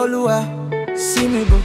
Oluwa, see me go.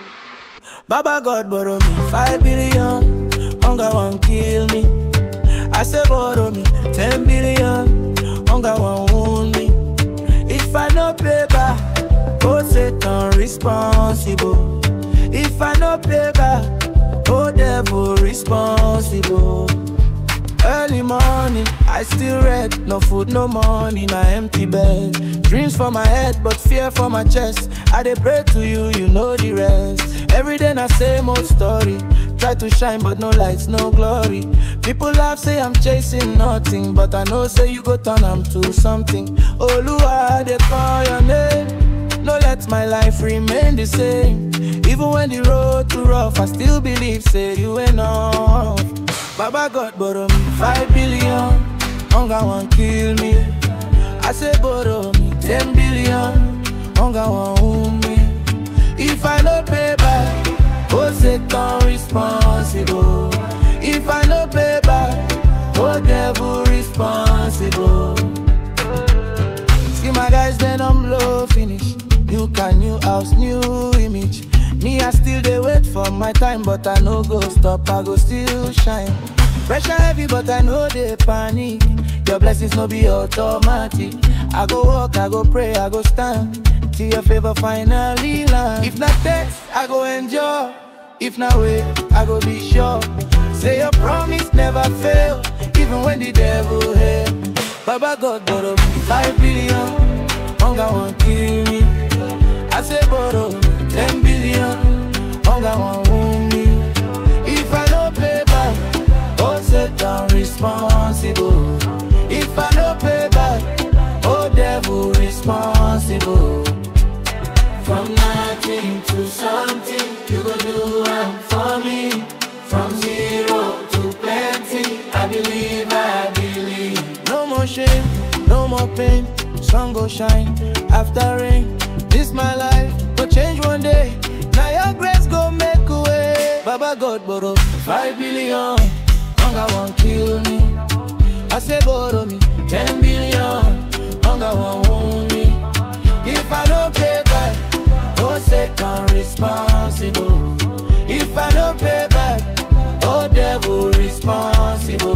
Baba God borrow me five billion, hunger won't kill me. I say borrow me ten billion, hunger won't wound me. If I no pay back, oh Satan responsible. If I no pay back, oh devil responsible. Early morning, I still red, no food, no money, na empty bed. Dreams for my head, but fear for my chest. I dey pray to you, you know the rest. Every day na same old story. Try to shine, but no lights, no glory. People laugh, say I'm chasing nothing, but I know say you go turn am to something. Oluwa, they call your name. No let my life remain the same. Even when the road too rough, I still believe, say you enough. Baba God borrow me five billion, hunger won't kill me. I say borrow me ten billion, hunger won't wound me. If I no pay back, oh Satan responsible. If I no pay back, oh devil responsible. See my guys, then I'm low finish. New car, new house, new image. Me, I still dey wait for my time, but I no go stop, I go still shine. Pressure heavy, but I know they panic. Your blessings no be automatic. I go walk, I go pray, I go stand. Till your favor finally land. If not test, I go enjoy. If not wait, I go be sure. Say your promise never fail, even when the devil hate. Baba God borrow me five billion, hunger won't kill me. I say borrow me ten billion, hunger won't wound me. If I no pay back, oh Satan responsible. If I no pay back, oh devil responsible. From nothing to something, you go do am for me. From zero to plenty, I believe, I believe. No more shame, no more pain. Sun go shine after rain. This my life go change one day. Now your grace go make a way. Baba God borrow five billion, hunger won't kill me. I say borrow me ten billion, hunger won't wound me. If I don't pay back, oh Satan responsible. If I don't pay back, oh devil responsible.